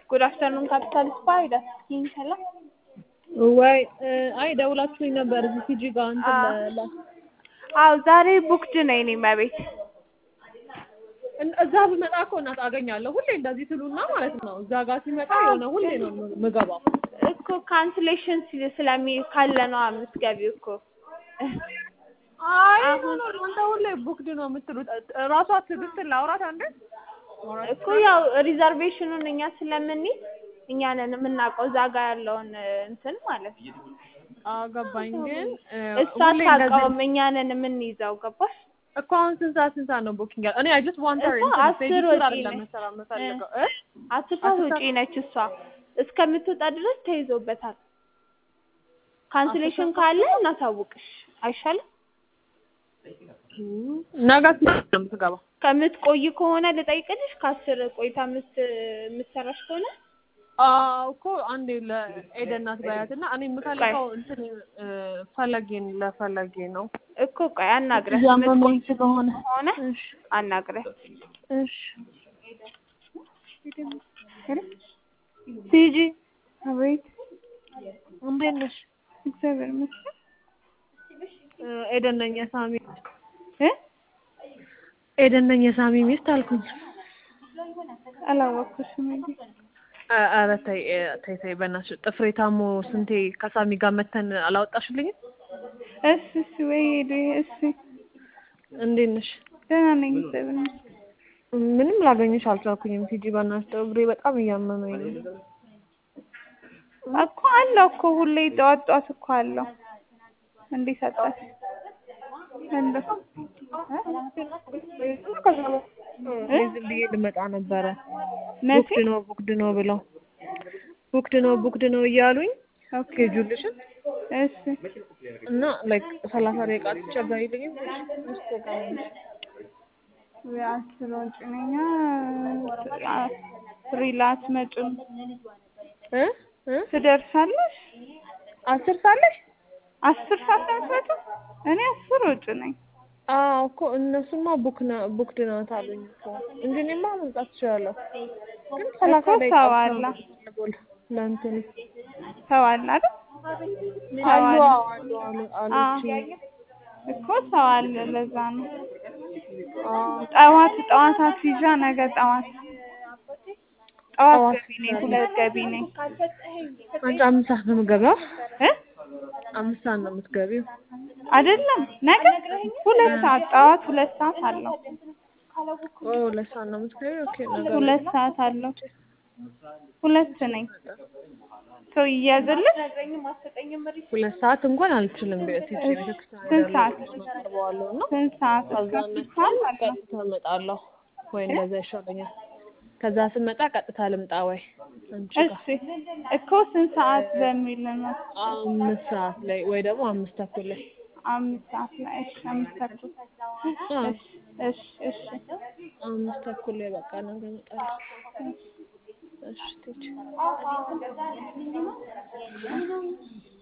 ጉድ አፍተርኑን ካፒታል ስፓ ሂዳት ስኪን ሰላም ወይ አይ ደውላችሁኝ ነበር እዚህ ቲጂ ጋር እንትን ለ አዎ ዛሬ ቡክድ ነኝ እኔ መቤት እዛ ብመጣ እኮ እናት አገኛለሁ ሁሌ እንደዚህ ትሉና ማለት ነው። እዛ ጋር ሲመጣ የሆነ ሁሌ ነው የምገባው። እኮ ካንስሌሽን ስለሚ ካለ ነው የምትገቢው እኮ አይ ኖ ኖ እናንተ ሁሌ ቡክድ ነው የምትሉት። ራሷ ትዕግስትን ላውራት አንዴ እኮ ያው ሪዘርቬሽኑን እኛ ስለምንይዝ እኛ ነን የምናውቀው እዛ ጋር ያለውን እንትን ማለት ነው። አገባኝ ግን እሷ አታውቀውም፣ እኛ ነን የምንይዘው። ገባሽ? እኮ አሁን ስንት ሰዓት ስንት ሰዓት ነው ቡኪንግ ያለው? እኔ አይ ጀስት ዋንት ሄር እኮ አስር ወጪ ነች። የምፈልገው አስር ሰዓት ወጪ ነች እሷ እስከምትወጣ ድረስ ተይዞበታል። ካንስሌሽን ካለ እናሳውቅሽ አይሻልም? ነገ ስንት ነው የምትገባው? ከምትቆይ ከሆነ ልጠይቅልሽ። ከአስር ቆይታ የምትሰራሽ ከሆነ አዎ እኮ አንዴ ለኤደን ናት ባያት እና እኔ የምፈልገው እንትን ፈለጌን ለፈለጌ ነው እኮ ቆይ አናግረህ እያመመኝ ስለሆነ ሆነ አናግረህ እሺ ቲጂ አቤት እንዴት ነሽ እግዚአብሔር ይመስገን ኤደን ነኝ የሳሚ እ ኤደን ነኝ የሳሚ ሚስት አልኩኝ አላወኩሽም እንዴ ኧረ ተይ ተይ ተይ በእናትሽ ጥፍሬ ታሞ ስንቴ ከሳሚ ጋር መተን አላወጣሽልኝም እሺ እሺ ወይ ሄዱ እሺ እንዴት ነሽ ደህና ነኝ እግዚአብሔር ይመስገን ምንም ላገኝሽ አልቻልኩኝም ቲጂ በእናትሽ ጥፍሬ በጣም እያመመኝ ነው እኮ አለው እኮ ሁሌ ጠዋት ጠዋት እኮ አለው እንዴ ሰጣሽ እንደው ዝም ብዬ ልመጣ ነበረ መቼ ቡክድ ነው ቡክድ ነው ብለው ቡክድ ነው ቡክድ ነው እያሉኝ ስኬጁልሽን እሺ እና ላይክ ሰላሳ ደቂቃ ትቸገሪልኝም አስር ወጪ ነኝ ፍሪላንስ መጪም እ እ ትደርሳለሽ አስር ሳለሽ አስር ሰዓት ነው የምትመጪው እኔ አስር ወጪ ነኝ አዎ እኮ እነሱማ ቡክ ነው ቡክድ ናት አሉኝ እኮ እንጂ እኔማ መምጣት እችላለሁ ግን ሰላሳ እኮ ደቂቃ ሰው ብቻ አለ። ነው የምፈልገው ለእንትኑ ሰው አለ አይደል ሰው አሉ አለ አዎ አሉ አሉ አለችኝ እኮ ሰው አለ ለዛ ነው አዎ ጠዋት ጠዋት አስይዣ ነገ ጠዋት ጠዋት ጠዋት ገቢ ነኝ ሁለት ገቢ ነኝ አንቺ አምስት ሰዓት ነው የምትገቢው እ አምስት ሰዓት ነው የምትገቢው አይደለም ነገ ሁለት ሰዓት ጠዋት ሁለት ሰዓት አለው ኦ ሁለት ሰዓት ነው የምትገቢው ኦኬ ነገ ሁለት ሰዓት አለው ሁለት ነኝ ሰው ይያዝልሽ ሁለት ሰዓት እንኳን አልችልም ቤት ሂጅ ቤተክርስቲያን ስንት ሰዓት አቀርበዋለሁ እና ስንት ሰዓት እስከ ከዛ ስንት ሰዓት አለው ቀጥታ እመጣለሁ ወይ እንደዛ ይሻለኛል ከዛ ስመጣ ቀጥታ ልምጣ ወይ አንቺ ጋር እሺ እኮ ስንት ሰዓት በሚል ነው አምስት ሰዓት ላይ ወይ ደግሞ አምስት ተኩል ላይ አምስት ሰዓት ላይ እሺ አምስት ተኩል አዎ እሺ እሺ እሺ አምስት ተኩል ላይ በቃ ነገ እመጣለሁ እሺ ቲች